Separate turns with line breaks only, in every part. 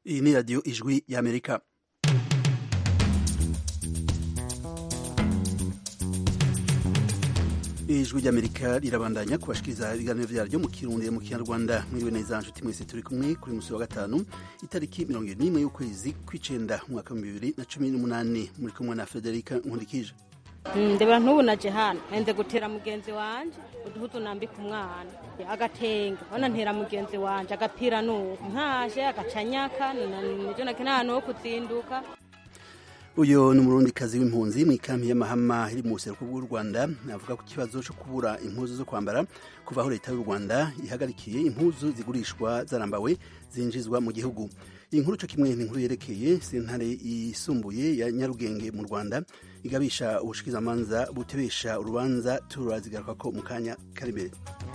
iyi ni radiyo ijwi y'amerika ijwi ry'amerika rirabandanya kubashikiriza ibiganiro vyaryo mu kirundi mu kinyarwanda mwiriwe neza nshuti mwese turi kumwe kuri musi wa gatanu itariki mirongo ibiri n'imwe y'ukwezi kw'icenda umwaka w'ibihumbi bibiri na cumi n'umunani muri kumwe na federika nkundikije
ndeba ntubu naje hano nze gutera mugenzi wanje uduhutu nambika umwana agatenge bana ntera mugenzi wanje agapira nuko ntaje agacanyaka nivyo nake nta hantu ho kuzinduka
uyu ni umurundikazi w'impunzi mu ikampi y'amahama iri mu buseruko bw'u rwanda avuga ku kibazo cyo kubura impuzu zo kwambara kuva aho leta y'u rwanda ihagarikiye impuzu zigurishwa zarambawe zinjizwa mu gihugu iyi nkuru cyo kimwe ni inkuru yerekeye sentare yisumbuye ya nyarugenge mu rwanda igabisha ubushikizamanza butebesha urubanza turazigaruka ko mu kanya kari imbere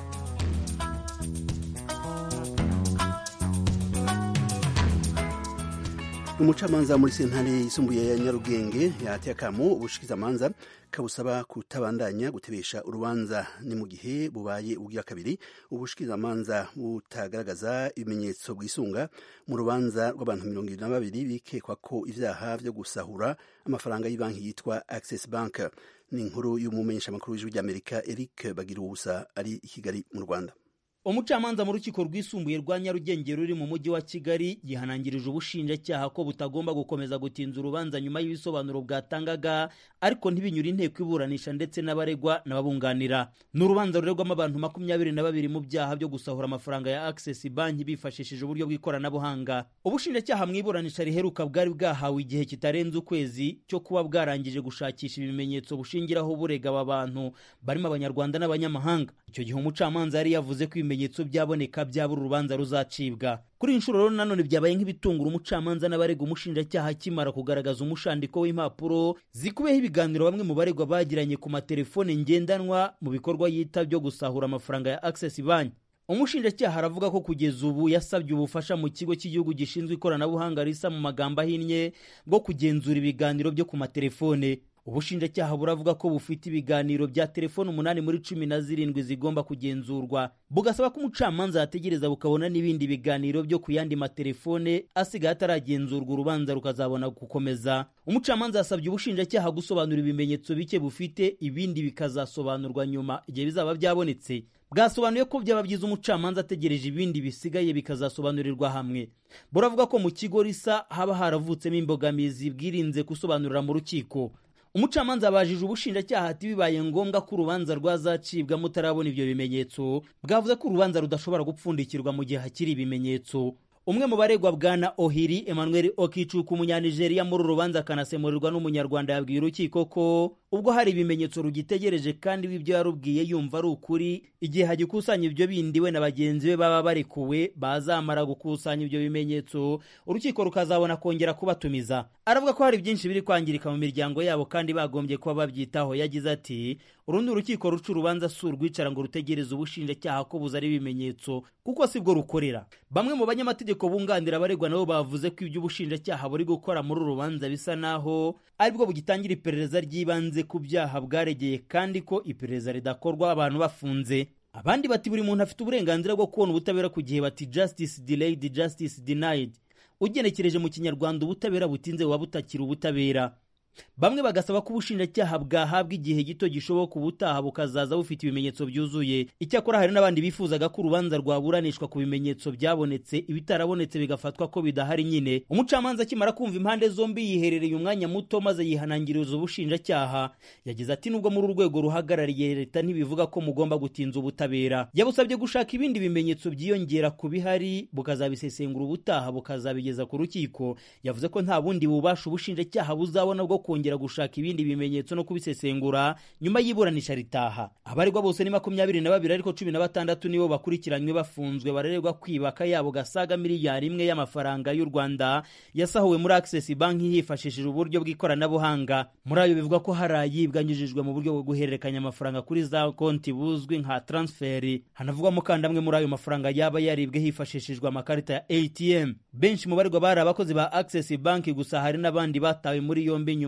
umucamanza muri sentare yisumbuye ya nyarugenge yateye akamo ubushikizamanza kabusaba kutabandanya gutebesha urubanza ni mu gihe bubaye ubwa kabiri ubushikizamanza butagaragaza ibimenyetso bwisunga mu rubanza rw'abantu mirongo ibiri na babiri bikekwa ko ivyaha vyo gusahura amafaranga y'ibanki yitwa access bank ni inkuru y'umumenyeshamakuru w'ijwi ry'amerika eric bagira ubusa ari i kigali mu rwanda
umucamanza mu rukiko rwisumbuye rwa nyarugenge ruri mu mujyi wa kigali yihanangirije ubushinjacyaha ko butagomba gukomeza gutinza urubanza nyuma y'ibisobanuro bwatangaga ariko ntibinyura inteko iburanisha ndetse n'abaregwa n'ababunganira ni urubanza rurerwamo abantu makumyabiri na babiri mu byaha byo gusahura amafaranga ya access banki bifashishije uburyo bw'ikoranabuhanga ubushinjacyaha mu iburanisha riheruka bwari bwahawe igihe kitarenze ukwezi cyo kuba bwarangije gushakisha ibimenyetso bushingiraho burega aba bantu barimo abanyarwanda n'abanyamahanga icyo gihe umucamanza yari yavuze ko ibimenyetso byaboneka byabura urubanza ruzacibwa kuri iyi nshuro rero nanone byabaye nk'ibitungura umucamanza n'abarega umushinjacyaha akimara kugaragaza umushandiko w'impapuro zikubiyeho ibiganiro bamwe mu baregwa bagiranye ku matelefone ngendanwa mu bikorwa yita byo gusahura amafaranga ya access banki umushinjacyaha aravuga ko kugeza ubu yasabye ubufasha mu kigo cy'igihugu gishinzwe ikoranabuhanga risa mu magambo ahinnye bwo kugenzura ibiganiro byo ku matelefone ubushinjacyaha buravuga ko bufite ibiganiro bya telefoni umunani muri cumi na zirindwi zigomba kugenzurwa bugasaba ko umucamanza yategereza bukabona n'ibindi biganiro byo ku yandi matelefone asigaye ataragenzurwa urubanza rukazabona gukomeza umucamanza yasabye ubushinjacyaha gusobanura ibimenyetso bike bufite ibindi bikazasobanurwa nyuma igihe bizaba byabonetse bwasobanuye ko byaba byiza umucamanza ategereje ibindi bisigaye bikazasobanurirwa hamwe buravuga ko mu kigo risa haba haravutsemo imbogamizi bwirinze gusobanurira mu rukiko umucamanza abajije ubushinjacyaha ati bibaye ngombwa ko urubanza rwazacibwa mutarabona ibyo bimenyetso bwavuze ko urubanza rudashobora gupfundikirwa mu gihe hakiri ibimenyetso umwe mu baregwa bwana ohiri emmanuel okicuka umunyanigeriya muri uru rubanza akanasemurirwa n'umunyarwanda yabwiye urukiko ko ubwo hari ibimenyetso rugitegereje kandi w'ibyo yarubwiye yumva ari ukuri igihe hagikusanya ibyo bindi we na bagenzi be baba barekuwe bazamara gukusanya ibyo bimenyetso urukiko rukazabona kongera kubatumiza aravuga ko hari byinshi biri kwangirika mu miryango yabo kandi bagombye kuba babyitaho yagize ati urundi urukiko ruca urubanza si urwicara ngo rutegereze ubushinjacyaha ko buzari ibimenyetso kuko si bwo rukorera bamwe mu banyamategeko bunganira abaregwa nabo bavuze ko ibyo ubushinjacyaha buri gukora muri uru rubanza bisa naho aribwo bugitangira iperereza ry'ibanze ku byaha bwaregeye kandi ko iperereza ridakorwa abantu bafunze abandi bati buri muntu afite uburenganzira bwo kubona ubutabera ku gihe bati justice delayed justice denied ugenekereje mu kinyarwanda ubutabera butinze buba butakira ubutabera bamwe bagasaba ko ubushinjacyaha bwahabwa igihe gito gishoboka ubutaha bukazaza bufite ibimenyetso byuzuye icyakora hari n'abandi bifuzaga ko urubanza rwaburanishwa ku bimenyetso byabonetse ibitarabonetse bigafatwa ko bidahari nyine umucamanza akimara kumva impande zombi yiherereye umwanya muto maze yihanangiriza ubushinjacyaha yagize ati nubwo muri urwego ruhagarariye leta ntibivuga ko mugomba gutinza ubutabera yabusabye gushaka ibindi bimenyetso byiyongera ku bihari bukazabisesengura ubutaha bukazabigeza ku rukiko yavuze ko nta bundi bubasha ubushinjacyaha buzabona bwo kongera gushaka ibindi bimenyetso no kubisesengura nyuma y'iburanisha ritaha abaregwa bose ni makumyabiri na babiri ariko cumi na batandatu nibo bakurikiranywe bafunzwe barererwa kwibaka yabo gasaga miliyari imwe y'amafaranga y'u rwanda yasahuwe muri access banki hifashishije uburyo bw'ikoranabuhanga muri ayo bivuga ko hari ayibwa anyujijwe mu buryo bwo guhererekanya amafaranga kuri za konti buzwi nka transferi hanavugwamo kandi amwe muri ayo mafaranga yaba yaribwe hifashishijwe amakarita ya atm benshi mu baregwa bari abakozi ba access banki gusa hari n'abandi batawe muri yombi nyuma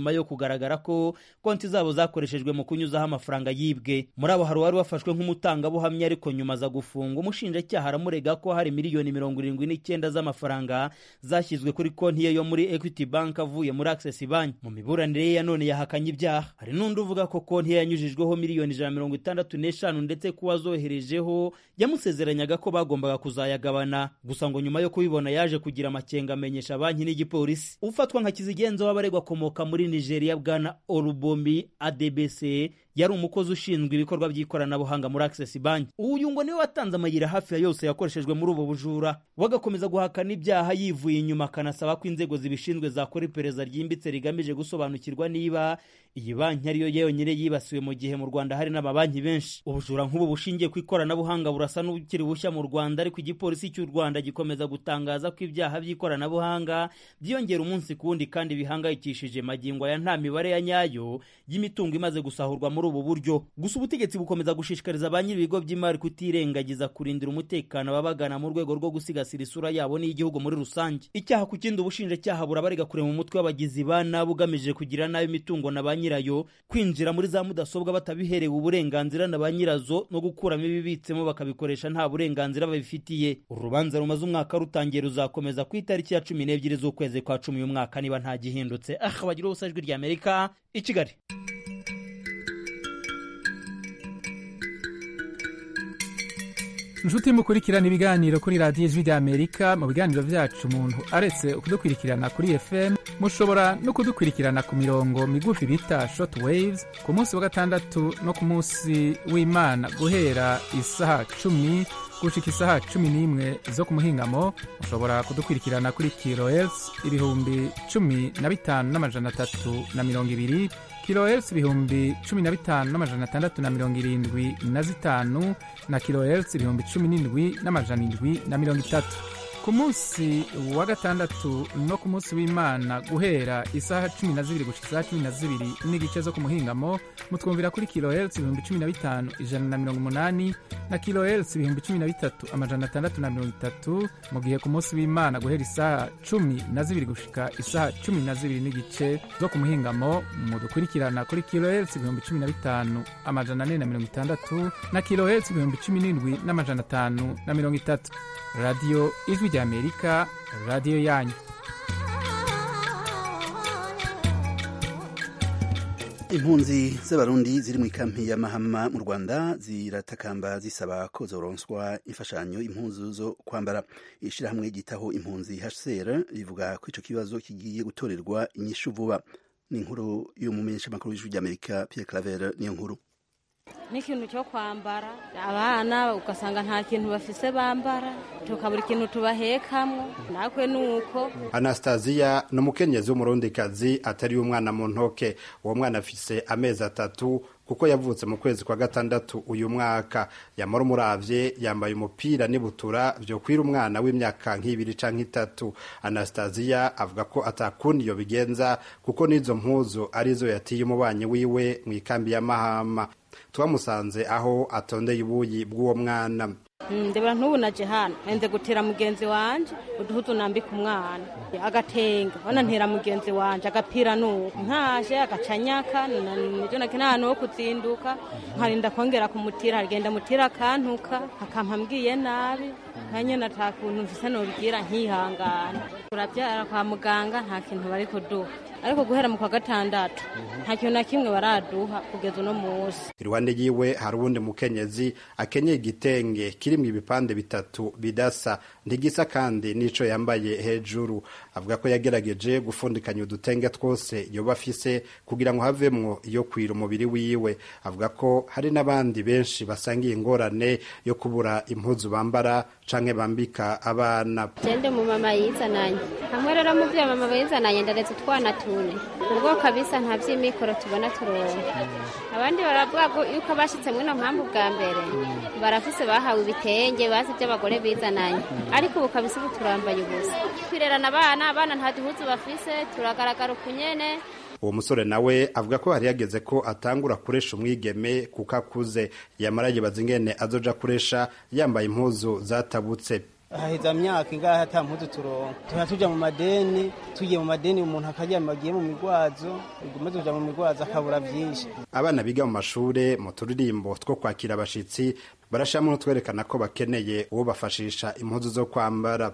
nyuma yo kugaragara ko konti zabo zakoreshejwe mu kunyuzaho amafaranga yibwe muri abo hari uwari wafashwe nk'umutangabuhamya ariko nyuma aza gufungwa umushinjacyaha aramurega ko hari miliyoni mirongo irindwi n'icyenda z'amafaranga zashyizwe kuri konti ye yo muri equity bank avuye muri access bank mu miburanire ye ya none yahakanye ibyaha hari n'undi uvuga ko konti ye yanyujijweho miliyoni ijana na mirongo itandatu n'eshanu ndetse ko uwazoherejeho yamusezeranyaga ko bagombaga kuzayagabana gusa ngo nyuma yo kubibona yaje kugira amakenga amenyesha banki n'igipolisi ufatwa nka kizigenza w'abaregwa akomoka muri nigeria bwana olubombi adbc yari umukozi ushinzwe ibikorwa by'ikoranabuhanga muri access bank uyu ngo niwe watanze amayira hafi ya yose yakoreshejwe muri ubu bujura wagakomeza guhakana ibyaha yivuye inyuma akanasaba ko inzego zibishinzwe zakora iperereza ryimbitse rigamije gusobanukirwa niba iyi banki ariyo yonyine yibasiwe mu gihe mu rwanda hari n'amabanki benshi ubujura nk'ubu bushingiye ku ikoranabuhanga burasa n'ubukiri bushya mu rwanda ariko igipolisi cy'u rwanda gikomeza gutangaza ko ibyaha by'ikoranabuhanga byiyongera umunsi ku wundi kandi bihangayikishije magingo aya nta mibare ya nyayo y'imitungo imaze gusahurwa muri ubu buryo gusa ubutegetsi bukomeza gushishikariza ba nyir'ibigo by'imari kutirengagiza kurindira umutekano ababagana mu rwego rwo gusigasira isura yabo n'iy'igihugu muri rusange icyaha ku kindi ubushinjacyaha burabarega kure mu mutwe w'abagizi ba nabi ugamije kugira nabi imitungo na ba nyirayo kwinjira muri za mudasobwa batabiherewe uburenganzira na ba nyirazo no gukuramo ibibitsemo bakabikoresha nta burenganzira babifitiye uru rubanza rumaze umwaka rutangiye ruzakomeza ku itariki ya cumi n'ebyiri z'ukwezi kwa cumi uyu mwaka niba nta gihindutse aha bagira ubusa ijwi ry'amerika i kigali
inshuti mukurikirana ibiganiro kuri radiyo ijwi ry'amerika mu biganiro byacu umuntu aretse kudukurikirana kuri fm mushobora no kudukurikirana ku mirongo migufi bita short waves ku munsi wa gatandatu no ku munsi w'imana guhera isaha cumi gushika isaha cumi n'imwe zo ku muhingamo mushobora kudukurikirana kuri kilohertz ibihumbi cumi na bitanu n'amajana atatu na mirongo ibiri kilohertz ibihumbi cumi na bitanu n'amajana atandatu na mirongo irindwi na zitanu na kilohertz ibihumbi cumi n'indwi n'amajana indwi na mirongo itatu ku munsi wa gatandatu no ku munsi w'imana guhera isaha cumi na zibiri gushika isaha cumi na zibiri n'igice zo ku muhingamo mutwumvira kuri kilohertz ibihumbi cumi na bitanu ijana na mirongo umunani na kilohertz ibihumbi cumi na bitatu amajana atandatu na mirongo itatu mu gihe ku munsi w'imana guhera isaha cumi na zibiri gushika isaha cumi na zibiri n'igice zo ku muhingamo mudukurikirana kuri kilohertz ibihumbi cumi na bitanu amajana ane na mirongo itandatu na kilohertz ibihumbi cumi n'indwi n'amajana atanu na mirongo itatu radiyo ijwi ry'amerika radiyo yanyu
impunzi z'abarundi ziri mu ikampi ya mahama mu rwanda ziratakamba zisaba ko zoronswa imfashanyo impunzu zo kwambara ishyirahamwe ryitaho impunzi hcr rivuga ko icyo kibazo kigiye gutorerwa inyishu vuba ni inkuru y'umumenyeshamakuru w'ijwi ry'amerika pierre claver niyo nkuru
n'ikintu cyo kwambara abana ugasanga nta kintu bafise bambara tukabura ikintu tubahekamo natwe ni uko
anastasiya ni umukenyezi w'umurundikazi atari umwana mu ntoke uwo mwana afise amezi atatu kuko yavutse mu kwezi kwa gatandatu uyu mwaka yamara umuravye yambaye umupira n'ibutura vyokwira umwana w'imyaka nk'ibiri canke itatu anastasiya avuga ko atakundi yo bigenza kuko n'izo mpuzu arizo yatiye umubanyi wiwe mu ikambi ya mahama twamusanze aho atondeye ibuyi bw'uwo mwana
ndebera ntubu naje hano nze gutera mugenzi wanje uduhuzu nambika umwana agatenga ona ntera mugenzi wanje agapira nuko ntaje agacanyaka nivyo nake n'ahantu ho kuzinduka nkarinda kongera kumutira agenda mutira akantuka akampa mbwiye nabi nkanyene ata kuntu mfise nobwira nkihangana turavyara kwa muganga nta kintu bari kuduha ariko guhera mu kwa gatandatu nta kintu na kimwe baraduha kugeza uno munsi
iruhande yiwe hari uwundi mukenyezi akenyeye igitenge kirimwo ibipande bitatu bidasa ntigisa kandi n'ico yambaye hejuru avuga ko yagerageje gufundikanya udutenge twose yoba afise kugira ngo havemwo iyo kwira umubiri wiwe avuga ko hari n'abandi benshi basangiye ingorane yo kubura impuzu bambara canke bambika abana
jende mu mama yizananye hamwe rero mu vyo mama yizananye ndaretse utwana tune ubwo kabisa nta vy'imikoro tubona turonka abandi baravuga yuko bashitse mwino mpamvu bwa mbere barafise bahawe ibitenge bazi vy'abagore bizananye ariko ubu kabisa ubu turambaye ubusa twirerana abana abana nta duhuzu bafise turagaragara ukunyene
uwo musore nawe avuga ko hari yageze ko atangura kuresha umwigeme kuko akuze yamara yibaza ingene azoja kuresha yambaye impuzu zatabutse
haheza myaka ingahe ata mpuzu turonka tuba tuja mu madeni tugiye mu madeni umuntu akaryama agiye mu migwazo umaze kuja mu migwazo akabura vyinshi
abana biga mu mashure mu turirimbo two kwakira abashitsi barashamwe n'utwerekana ko bakeneye uwo bafashisha impuzu zo kwambara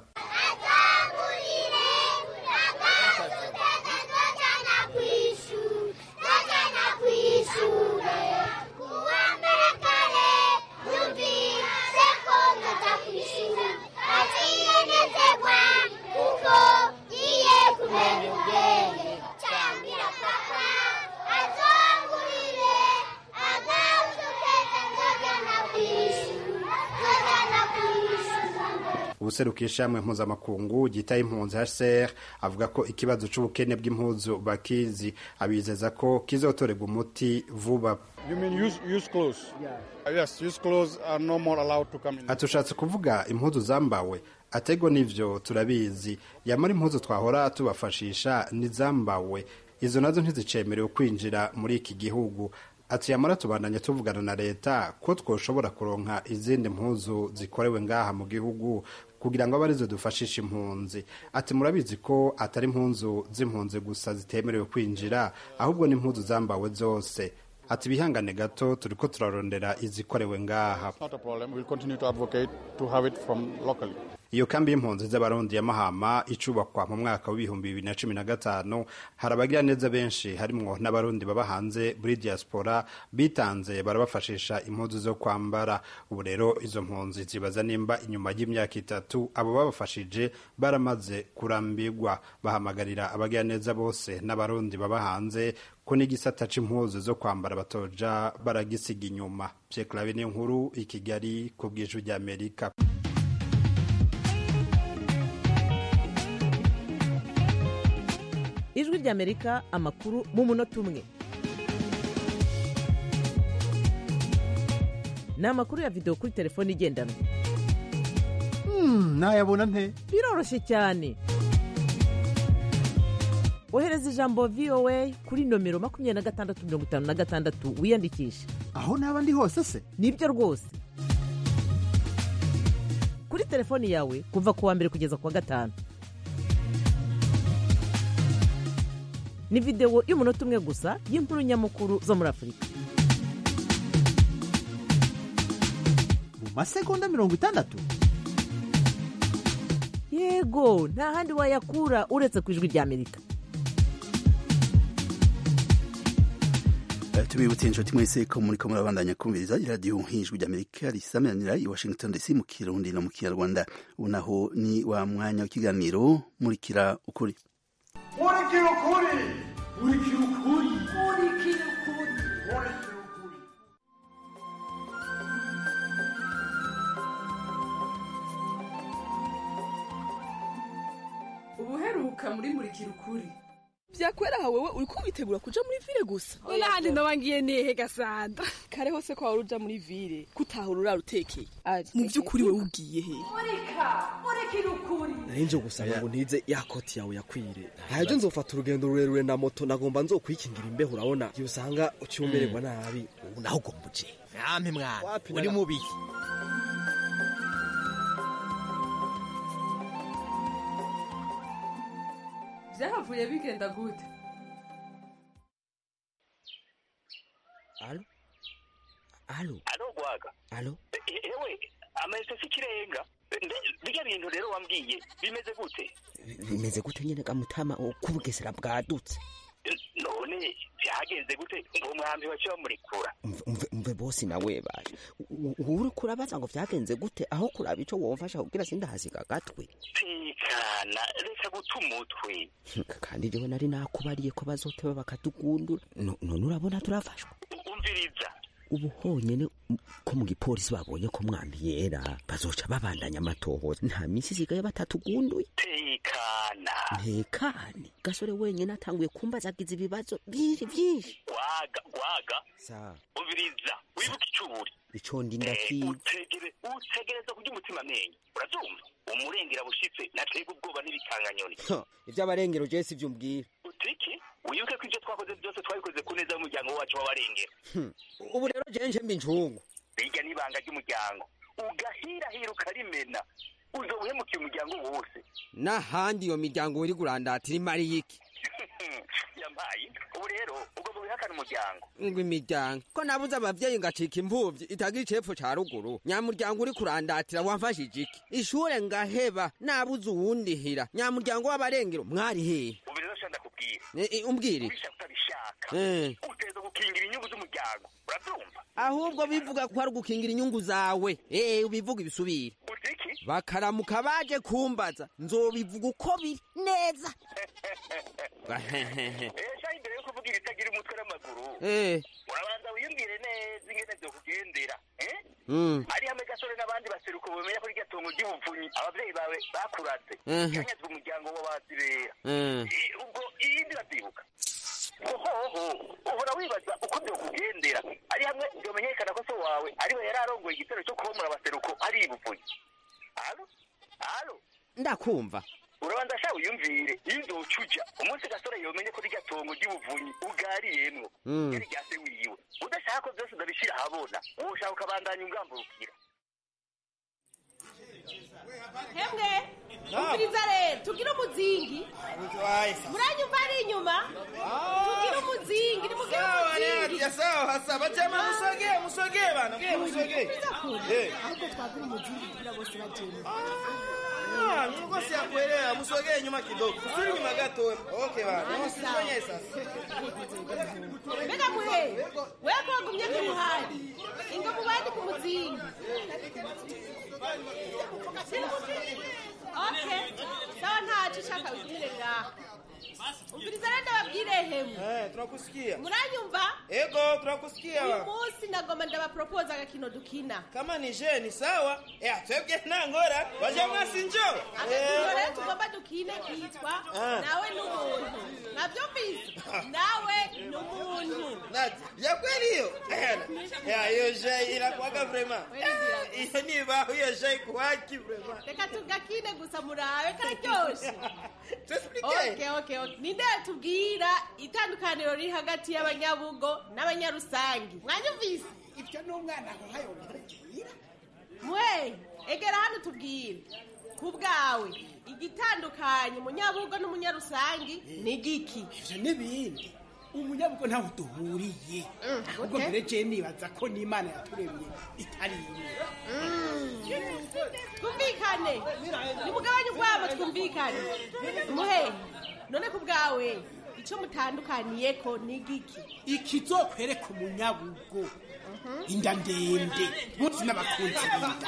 ubuserukiye ishamwe mpuzamakungu ryitaye impunzi HCR avuga ko ikibazo c'ubukene bw'impuzu bakizi abizeza ko kizotorerwa umuti vuba
You mean use, use clothes? Yeah. Yes, use clothes are no more allowed to come in.
atushatse kuvuga impuzu zambawe atego nivyo turabizi yamara impuzu twahora tubafashisha nizambawe izo nazo ntizicemerewe kwinjira muri iki gihugu ati yamara tubandanye tuvugana na leta ko twoshobora kuronka izindi mpuzu zikorewe ngaha mu gihugu kugira ngo abe arizo dufashisha impunzi ati murabizi ko atari impunzu z'impunzi gusa zitemerewe kwinjira ahubwo n'impuzu zambawe zose ati bihangane gato turiko turarondera izikorewe ngaha
It's not a problem. We'll continue to advocate to have it from locally.
iyo kambi y'impunzi z'abarundi ya mahama icubakwa mu mwaka w'ibihumbi bibiri na cumi na gatanu hari abagira neza benshi harimwo n'abarundi baba hanze muri diaspora bitanze barabafashisha impuzu zo kwambara ubu rero izo mpunzi zibaza nimba inyuma y'imyaka itatu abo babafashije baramaze kurambirwa bahamagarira abagira neza bose n'abarundi baba hanze ko n'igisata c'impuzu zo kwambara batoja baragisiga inyuma Pierre Claver ni nkuru i Kigali ku bw'ijwi ry'Amerika
ijwi ry'amerika amakuru mu munota umwe ni amakuru ya videwo kuri telefone igendanwa
nayabona nte
biroroshye cyane ohereza ijambo voa kuri nomero makumyabiri na gatandatu mirongo itanu na gatandatu wiyandikishe
aho naba ndi hose se
nibyo rwose kuri telefoni yawe kuva ku wa mbere kugeza ku wa gatanu ni videwo y'umunota umwe gusa y'inkuru nyamukuru zo muri afurika
mu masegonda mirongo itandatu
yego nta handi wayakura uretse ku ijwi ry'amerika
Eh, tubibutse inshuti mwese ko muriko murabandanya kumviriza iradiyo nk'ijwi ry'amerika risameranira i washington dc mu kirundi no mu kinyarwanda ubu naho ni wa mwanya w'ikiganiro murikira ukuri
murikira ukuri murikira ukuri murikira ukuri murikira ukuri
ubuheruka muri murikira ukuri
vyakwera aha wewe uriko witegura kuja muri vile gusa
nahandi nobangiye nehe gasanda
kare hose ko wari uja muri vile kutahura urara utekeye mu vy'ukuri wewe ugiye he
murika murikira ukuri
narinje gusaba ngo ntize ya koti yawe yakwire ntajo nzofata urugendo rurerure na moto nagomba nzokwikingira imbeho urabona igihe usanga ucyumererwa nabi ubu naho ugomba uje
yampe mwana uri mubi
vyahavuye bigenda gute
alo alo
alo gwaga
alo
E- ewe amayinite si ikirenga Nde- birya bintu rero wambwiye bimeze gute
bimeze gute nyene gamutama kubugesera bwadutse
none byagenze gute ngo mwambi waciye bamurekura
umve umve bosi nawe baje uri kurabaza ngo vyagenze gute aho kuraba ico womfasha kugira sindahasiga agatwe
tekana reka guta umutwe
kandi jewe nari nakubariye ko bazoteba bakatugundura No- none urabona turafashwa
umviriza
ubu honyene m- ko mu gipolisi babonye ko mwambi yera bazoca babandanya amatohoza nta misi isigaye batatugunduye
tekana
ntekane gasore wenyene atanguye kumbaza agize ibibazo byinshi byinshi
gwaga gwaga
sa
umviriza wibuke icyo uri
ico ndi
Eh,
ndakizi
utegere utegereza kurya umutima amenyo urabyumva umurengera bushitse natega ubwoba n'ibikanganyoni
ivy'abarengero je sivyo umbwira
utiki wibuke ko ibyo twakoze byose twabikoze ku neza y'umuryango wacu w'abarengera
Hmm. ubu rero je nje mba incungu
bijya n'ibanga ry'umuryango ugahirahira ukarimena uzobuhemukiye umuryango wose
n'ahandi iyo miryango uri kurandatira imariye iki
yampaye ubu rero ugomba wihakana umuryango
ngo imiryango ko nabuze abavyeyi ngacika imfuvyi itagira icepfo ca ruguru nyamuryango uri kurandatira wamfashije iki ishure ngaheba nabuze uwundihira nyamuryango w'abarengero mwari hehe
ubu rero sha ndakubwira
Eh, eh, umbwire
ubishaka utabishaka
Eh.
uteza gukingira inyungu z'umuryango urabyumva
ahubwo bivuga ko ari ugukingira inyungu zawe eh ubivuga ibisubire
utiki
bakaramuka baje kumbaza nzobivuga uko biri neza
esha imbere yo kuvuga ibitagira umutwe n'amaguru
Eh.
urabanza wiyumvire neza ingene vyokugendera eh?
Mm.
ari hamwe gasore n'abandi baseruko bamenya ko irya tongo ry'ubuvunyi abavyeyi bawe bakuraze
Mhm.
yanyazwe umuryango w'abazibera
Mm.
I- ubwo iyindi bavyibuka ohoho uhora wibaza uko vyokugendera ari hamwe vyomenyekana ko so wawe ariwe yari arongoye igitero cyo kubomora abaseruko ari ibuvunyi alo alo
ndakumva
urabanza sha wiyumvire iyo uzoca uja umunsi gasore yomenye ko rirya tongo ry'ubuvunyi ugariyemwo
Mm.
yari rya se wiwe udashaka ko vyose ndabishira ahabona woshaka ukabandanya ungamburukira
hemwe umviriza rero tugire umuzingi muranyumva ari inyuma tugire umuzingi nimugire umuzingi
sawa sawa chama musogee musogee bana mge musogee Eh.
ahubwo twagura umuzingi kugira bose bagende
Ah, nilikuwa siyakuelewa musogee nyuma kidogo usiri nyuma gato okay bana usifanye sasa
mbega muhe weko wagumye ku ruhande ingo mubandi ku muzingi okay sawa ntaco ushaka wigirire ngaha umviriza rero ndababwire hemwe
eh tunakusikia
muranyumva
ego tunakusikia
uyu
bana
munsi nagomba ndabapropose agakino dukina
kama ni je ni sawa eh twebwe ntangora baje mwasi njo
agakino rero tugomba dukine kitwa
Ah.
nawe n'umuntu navyumvise nawe n'umuntu
ya kweli hiyo ya hiyo je inakuwaga vraiment hiyo ni ba hiyo je kuwaki vraiment
reka tugakine gusa murabe kararyoshe okay, okay, okay. ninde tubwira itandukaniro riri hagati y'abanyabugo n'abanyarusangi mwanyumvise
ibyo ni umwana aho hayobora
mwe egera hano tubwire ku bwawe igitandukanye umunyabugo n'umunyarusangi ni giki
ivyo n'ibindi umunyabugo ntaho duhuriye ahubwo mbere je nibaza ko n'imana yaturemye itari imwe
twumvikane nimugabanye ubwabo twumvikane muhe none ku bwawe icyo mutandukaniyeko ni giki
ikizokwereka umunyabugo inda ndende munsi n'abakunzi b'inda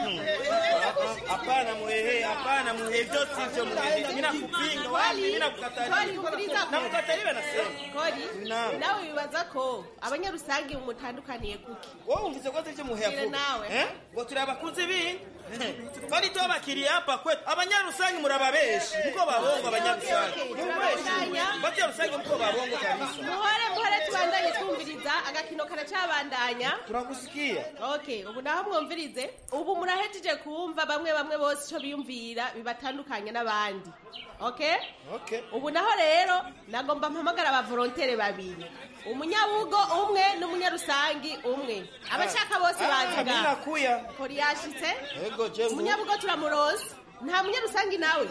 hapana muhehe hapana muhehe vyo sivyo muhehe mimi nakupinga wapi mimi nakukatalia nakukataliwa nasema
kori
Naam.
nawe wibaza ko abanyarusangi mumutandukaniye kuki
wowe umvise ko ivyo muhehe
Mbwira
avuga
nawe.
eh ngo turi abakunzi b'inda twari tuba abakiriya hapa kwetu abanyarusangi murababeshi muko babongo abanyarusangi
Okay, turabandanya.
banyarusangi muko babongo kabisa
muhore muhore tubandanye twumviriza agakino karacabandanya
turakusikia
okay ubu naho mwumvirize ubu murahejeje kumva bamwe bamwe bose icyo biyumvira bibatandukanye n'abandi okay
okay
ubu naho rero nagomba mpamagara abavolontere babiri umunyabugo umwe n'umunyarusangi umwe abashaka bose
Ah,
baziga
mimi nakuya
kori yashitse
ego je mu-
umunyabugo turamuroza nta munyarusangi nawe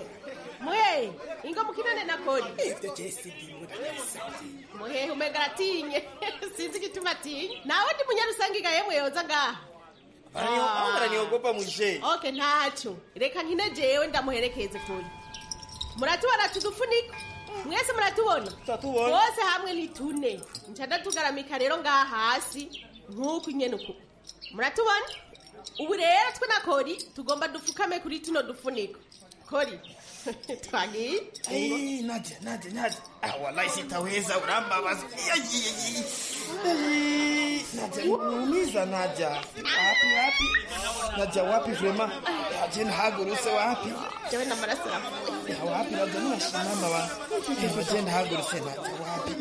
mwe ingo mukinane na kori
ivyo je sidimwe
muhehe umega aratinye sinzi igituma atinye nawe ndi munyarusangi ga yemwe yoza ngaha
Barani- aho baraniogopa mwishe
okay ntacyo reka nkine jewe ndamuherekeze kuri muratubona tudufuniko mwese muratubona
Turatubona.
bose hamwe ni tune nca ndatugaramika rero ngaha hasi nk'uku nyene uku muratubona ubu rero twe na kori tugomba dupfukame kuri tuno dufuniko kori twagiye
Ai, Nadia, Nadia, Nadia. Ah, wallahi sitaweza urambabaza. Ai, ai, ai. Ai, Nadia, niumiza Nadia. Wapi wapi? Nadia wapi vraiment? Nadia ntahagurutse wapi?
jewe n'amaraso
Ya wapi Nadia ninashimama wa. Eh, Nadia ntahagurutse Nadia wapi?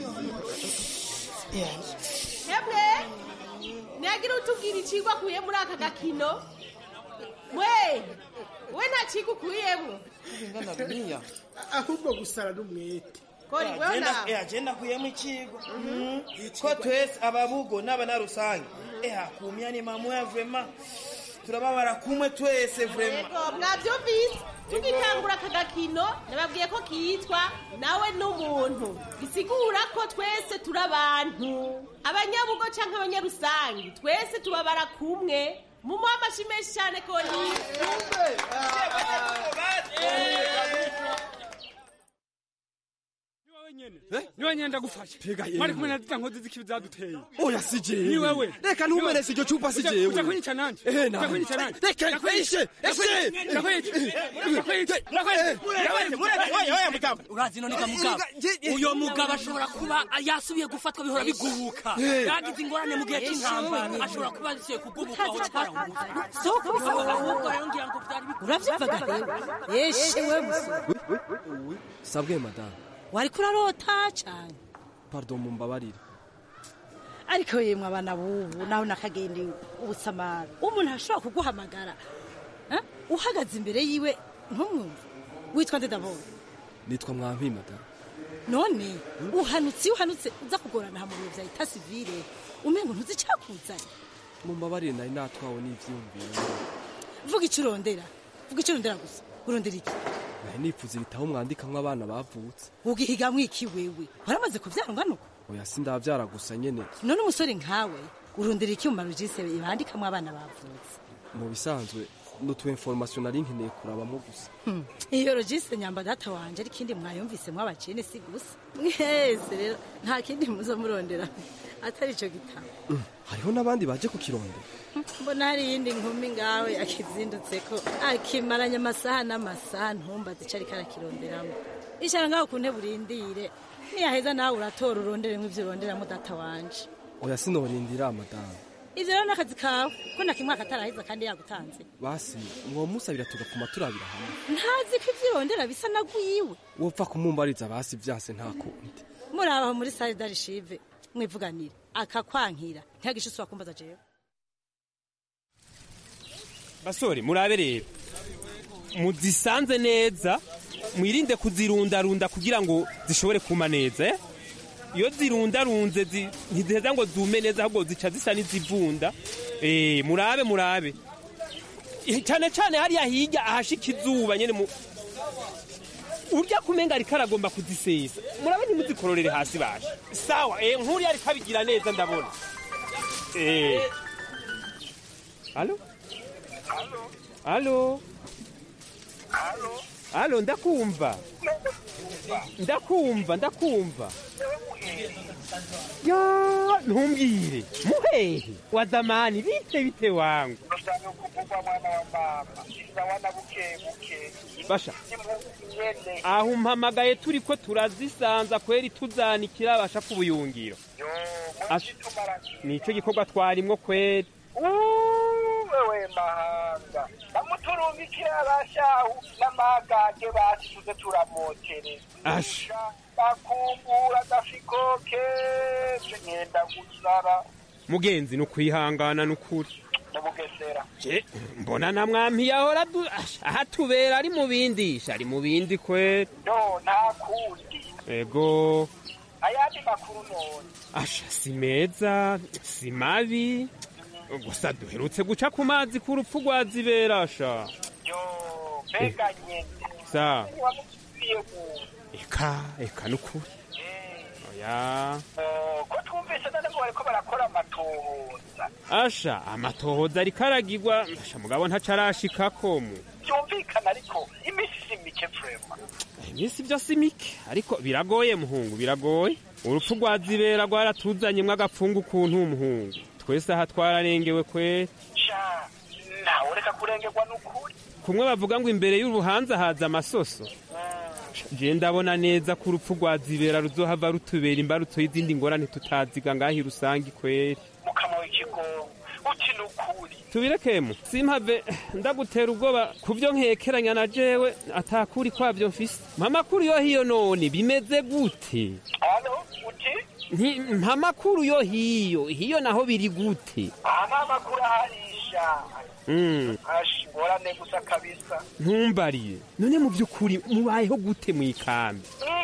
Ya,
hemwe ntiyagira utubwira icigwa akuye muri aka gakino mwe we nta cigwa ukuyemwo
ngana dunia.
ahubwo gusara n'umwete
kori wewe
agenda
nawe
eh, agenda kuyemo ikigo ko twese ababugo n'abanarusange eh akumya ni mamu ya vraiment turababara kumwe twese vrema
yego mwabyumvise tugitangura aka gakino nababwiye ko kitwa nawe n'umuntu bisigura ko twese turi abantu abanyabugo cyangwa abanyarusangi twese tubabara kumwe mumuha amashyi menshi cyane ko ni
niwe nyenda gufasha mwari kumwe na zita nkozi z'ikibi zaduteye
oya si jewe
ni wewe
reka ntumerese iryo cupa si jewe
uja kunyica nanje
ehe
uja
nawe
kunyica nanje
reka nkwishe eshe
urazi none mugabo uyo mugabo ashobora kuba yasubiye gufatwa bihora bigubuka
Eh.
yagize ingorane mu gihe cy'intambara ashobora kuba yasubiye kugubuka aho twaramubuze
Soko bisobanura.
ahubwo rero ngira ngo byari
uravyumvaga rero yeshe we musore
sabwe madamu
wari kurarota cyane
pardon mumbabarire
ariko yemwe abana bubu nawe nakagenda ubusamara umuntu ashobora kuguhamagara eh? uhagaze imbere yiwe ntumwumve witwa nde ndabona
nitwa mwampi madamu
none uhanutse iyo uhanutse uza kugorana mu biro bya eta sivile umengo ntuzi icyakuzanye
mumbabarire nari natwawe n'ivyiyumviro
vuga icyo urondera vuga icyo urondera gusa urondera iki
nari nipfuza ibitabo mwandikamwo abana bavutse
ugihigamwo iki wewe waramaze kubyara ungana uko
oya sindavyara gusa nyene
none umusore nkawe urondera iki mu marojise bandikamwo abana bavutse
mu bisanzwe n'utu information nari nkeneye kurabamo gusa
Hmm. iyo rojistre nyamba data wanje ari kindi mwayumvise mwabacene si gusa mwese rero nta kindi muzo murondera atari ico gitabo
Mm, hariho n'abandi baje kukirondera
mbona hari iyindi nkumi ngawe akizindutseko akimaranye amasaha n'amasaha ntumbaze ico ariko arakironderamo icara ngaho ku ntebe urindire niyaheza nawe uratora uronderemo ivyo uronderamo data wanje
oya sinorindira madamu
ivyo rero n'akazi kawe ko nakimwaka ataraheza kandi yagutanze
basi mwomusabira tugapfuma turabira hamwe
ntazi ko ivyo urondera bisa na gwiwe
wopfa kumumbariza basi vyase nta kundi
murabaho muri sale darishive mwivuganire akakwankira ntiyagishe usubira kumbaza jewe
basore murabe rero muzisanze neza mwirinde kuzirundarunda kugira ngo zishobore kuma neza eh? iyo zirundarunze zi- ntiziheza ngo zume neza ahubwo zica zisa n'izivunda Eh, murabe murabe Eh, cyane cyane hariya hirya ahashika izuba nyene mu urya kumenga ariko aragomba kuzisesa murabe ntimuzikororere hasi basha sawa eh, nk'uriya ariko abigira neza ndabona eh. alo alo alo ndakumva ndakumva ndakumva ya ntumbwire muhehe wa zamani bite bite wangu basha aho umpamagaye turi ko turazisanza kweri tuzanikira abasha ku buyungiro Asha, nicyo gikorwa twarimwo kweri
wewe mahanga namuturumikira abashahu n'amagage basize turamotere
asha
bakumbura agafikoke ngenda gusara
mugenzi ni ukwihangana n'ukuri
mu bugesera
Je, mbona na mwampi yahora du- asha, ahatubera ari mu bindisha ari mu bindi kweri
no nta kundi
ego
ayandi makuru none
asha si meza si mabi gusa duherutse guca ku mazi ku rupfu rwa zibera asha
yo mbega nyene
sa
wamupfiye mu
eka eka n'ukuri oya
ko twumvise none ngo bariko barakora amatohoza
asha amatohoza ariko aragirwa asha mugabo ntaco arashikako mu
byumvikana ariko iminsi si mike vrema
iminsi byo si mike ariko biragoye muhungu biragoye urupfu rwa zibera rwaratuzanyemwo agapfungu kuntu umuhungu twese aha twararengewe kweri
sha nawe reka kurengerwa n'ukuri
kumwe bavuga ngo imbere y'uruhanza haza amasoso je ndabona neza ko urupfu rwa zibera ruzohava rutubera imbarutso y'izindi ngorane tutaziga ngahi rusangi kweri
mukama w'ikigongo uti n'ukuri
tubirekemu simpave ndagutera ubwoba ku byo nkekeranya na jewe atakuri kwabyo mfise mpamakuru yo hiyo none bimeze gute
alo uti
Nti- mpamakuru yo hiyo hiyo naho biri gute
aha ni amakuru aharisha
Mm,
ashingorane gusa kabisa
ntumbariye none mu by'ukuri mubayeho gute mu ikambi
n'ikambi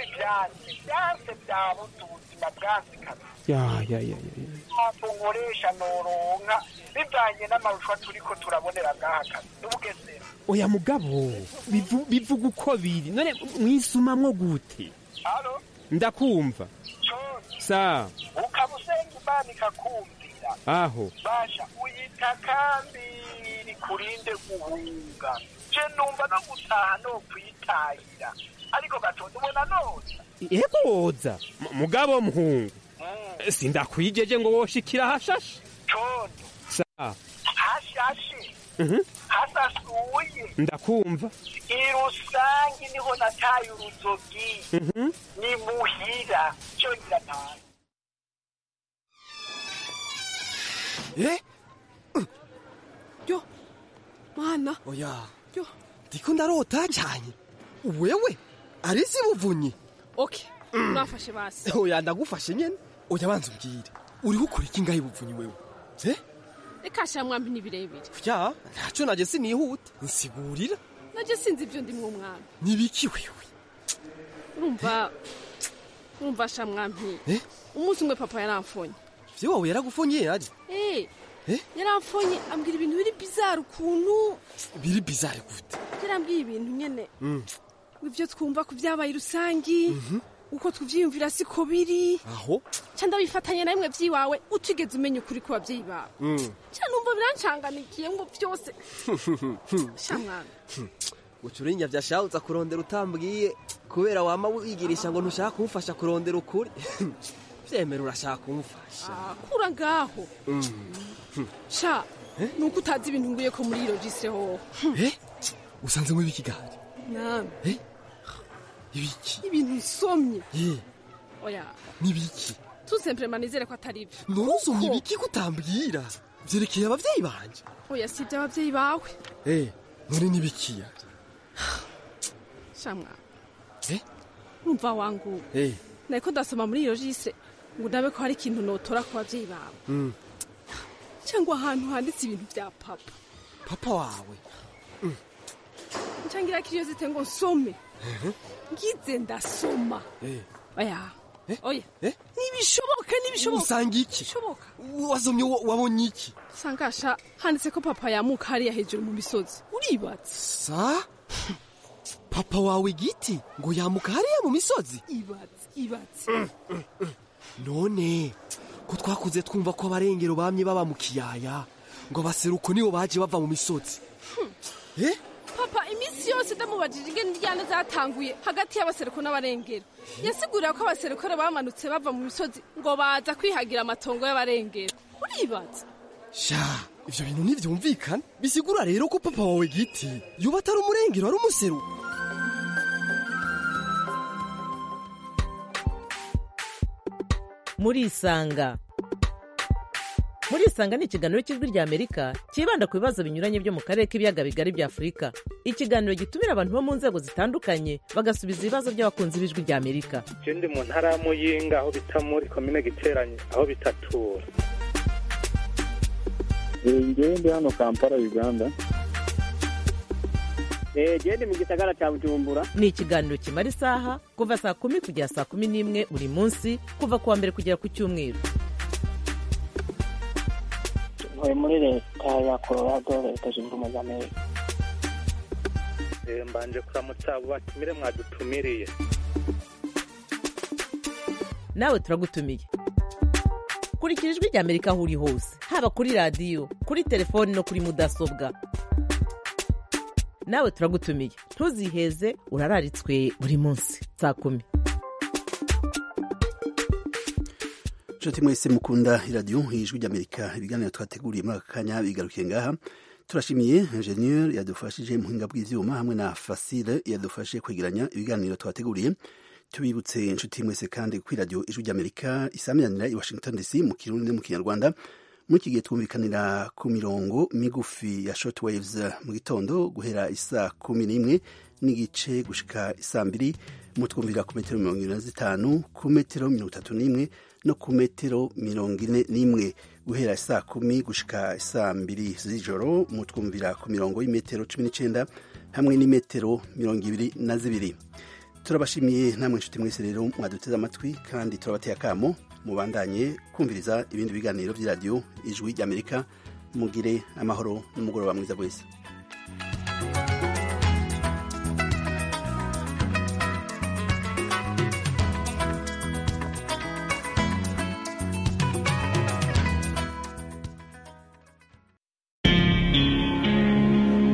byanse byanse byabuze ubuzima bwanse kabisa
ya ya ya ya ya.
mpamvu nkoresha noronka bivanye n'amaruswa turiko turabonera ngaha kazi n'ubugesera
oya mugabo bivu- bivuga uko biri none mwisumamwo gute
halo
ndakumva
cose
sa
ukaba usenga imana ikakumvira
aho
basha uyita kambi kurinde guhunga je numva no gutaha no kwitahira ariko gatonda ubona none
yego woza M- mugabo muhungu sindakwijeje ngo woshikira hashashe
condo
sa
hashashe
Mhm.
hasasuye
ndakumva
irusangi niho nataye uruzogi
Mhm.
ni muhira cyongera ntaye
eh
yo mana
oya
yo
ndiko ndarota cyane wewe arizi buvunyi
okay urafashe basi
oya ndagufashe nyene oya banza umbwire uriho ukora iki ngaho buvunyi wewe eh
reka sha mwambi ni birebire
ya ntacyo naje sinihuta nsigurira
naje sinzi ibyo ndimwo mwami
nibiki wewe
urumva urumva sha mwampi
eh
umunsi umwe papa yaramfonye
vyo wawe yaragufonye ari
eh
Eh?
yaramfonye ambwira ibintu biri bizarre ukuntu
biri bizarre gute
yarambwiye ibintu nyene
Mm.
ibyo twumva ku byabaye rusangi uko tuvyiyumvira siko biri
aho
ca ndabifatanye na bimwe vy'iwawe utigeze umenya ukuri ku babyeyi bawe
Mm.
ca numva birancanganikiye ngo vyose sha mwami
ucurinya vyashawuza kurondera utambwiye kubera wama wigirisha ngo ntushaka kumufasha kurondera ukuri vyemera urashaka kumufasha
Ah, kura ngaho sha nuko utazi ibintu nguye ko muri iyo jise hoho
eh usanzemo ibiki gari
mwami
eh ibiki
ibintu nsomye
eh
oya
nibiki
tout simplement nizere ko atari byo
ntusomye ibiki kutambwira vyerekeye abavyeyi banje
oya si iby'ababyeyi bawe
eh none nibikiya
sha mwami
eh
urumva wangu
eh
nariko ndasoma muri iyo jise ngo ndabe ko hari ikintu notora ku babyeyi bawe
mm.
cyangwa ahantu handitse ibintu bya papa
papa wawe
ncangira kiriyo zite ngo nsome
Mhm.
ngize ndasoma
eh
oya oya
eh
ntibishoboka ntibishoboka
usanga iki
bishoboka
wasomye wa- wabonye iki
sangasha handitse ko papa yamuka hariya hejuru mu misozi uribatse
sa papa wawe giti ngo yamuka hariya mu misozi
ibatse ibatse
none ko twakuze twumva ko abarengero bamye baba mu kiyaya ngo abaseruko nibo baje bava mu misozi eh
papa iminsi yose ndamubajije ingene indyane zatanguye hagati y'abaseruko n'abarengero yasigurira ko abaserukore bamanutse bava mu misozi ngo baza kwihagira amatongo y'abarengero uribatse
sha ivyo bintu ntivyumvikana bisigura rero ko papa wawe giti yoba atari umurengero ari umuseruko
murisanga murisanga ni ikiganiro cy'ijwi ry'amerika cyibanda ku bibazo binyuranye byo mu karere k'ibiyaga bigari bya afurika ikiganiro gitumira abantu bo mu nzego zitandukanye bagasubiza ibibazo by'abakunzi b'ijwi ry'amerika
je ndi mu ntara ya muyinga aho bita muri komine giteranye aho bitatura
ngewe ndi hano kampala uganda
gende mu gisagara cya bujumbura
ni ikiganiro kimara isaha kuva saa kumi kugera saa kumi n'imwe buri munsi kuva ku wa mbere kugera ku cyumweru
ntuye muri leta ya colorado leta zunze ubumwe za amerika
Eh, mbanje kuramutsa abo batumire mwadutumiriye
nawe turagutumiye kurikira ijwi ry'amerika aho uri hose haba kuri radiyo kuri telefoni no kuri mudasobwa nawe turagutumiye ntuziheze urararitswe buri munsi saa kumi
nshuti mwese mukunda iradiyo ijwi ry'amerika ibiganiro twateguriye muri aka kanya bigarukiye ngaha turashimiye ingenieur yadufashije muhinga bw'ivyuma hamwe na fasile yadufashe kwegeranya ibiganiro twateguriye tubibutse inshuti mwese kandi ko iradiyo ijwi ry'amerika isamiranira i washington dc mu kirundi no mu kinyarwanda muri iki gihe twumvikanira ku mirongo migufi ya short waves mu gitondo guhera isaa kumi n'imwe n'igice gushika isaa mbiri mutwumvira ku metero mirongo ine na zitanu ku metero mirongo itatu n'imwe no ku metero mirongo ine n'imwe guhera saa kumi gushika saa mbiri z'ijoro mutwumvira ku mirongo y'imetero cumi n'icenda hamwe n'imetero mirongo ibiri na zibiri turabashimiye namwe inshuti mwese rero mwaduteze amatwi kandi turabateye akamo mubandanye kumviriza ibindi biganiro by'iradiyo ijwi ry'amerika mugire amahoro n'umugoroba mwiza wese